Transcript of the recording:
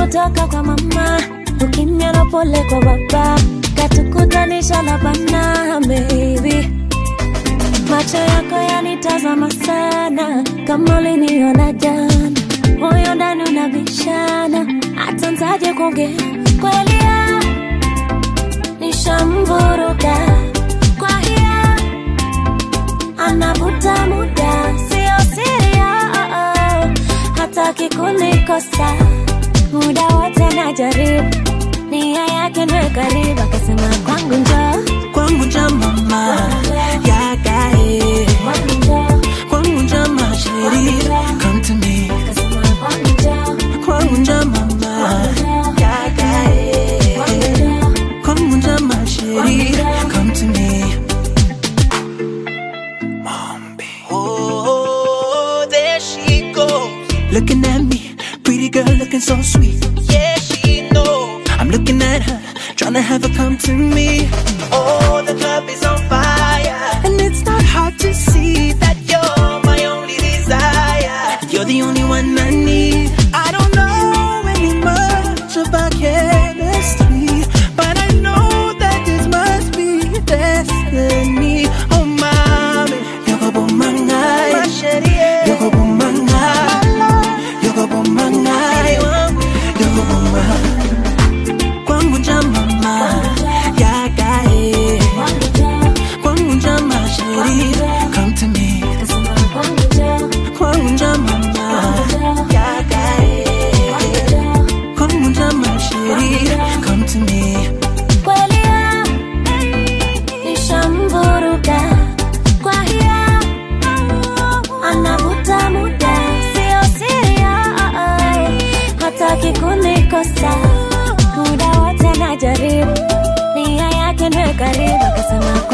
kutoka kwa mama ukimya na pole kwa baba katukutanisha labana baby macho yako yanitazama sana kama uliniona jana moyo ndani unabishana hata ntaje kuongea kweli ya nishamvuruga kwa hiya anavuta muda sio siria hataki kunikosa muda wote najaribu nia yake nwe karibu akasema kwangu njoo kwangu nja mama yakae kwangu njoo kwangu nja masheri come to me akasema kwangu njoo kwangu nja mama yakae kwangu nja masheri come to me Oh, there she goes. Looking at me, pretty girl looking so sweet. Yeah, she knows. I'm looking at her, trying to have her come to me. Oh, the club is on fire. And it's not hard to see that you're my only desire. You're the only one I need. I don't know any much about chemistry, but I know that this must be destiny. Oh, mommy, you're a woman, you're a woman, you're a woman, you're a woman. Kwangu nja mama, yakae. kwangu njoo Kwangu nja masheri, come to me. akasema kwangu njoo Kwangu nja mama, yakae. Kwangu nja masheri, come to me. kweli ya nishamvuruga kwa hiya anavuta muda sio siria hataki kunikosa muda wote najaribu nia yake nwe karibu akasema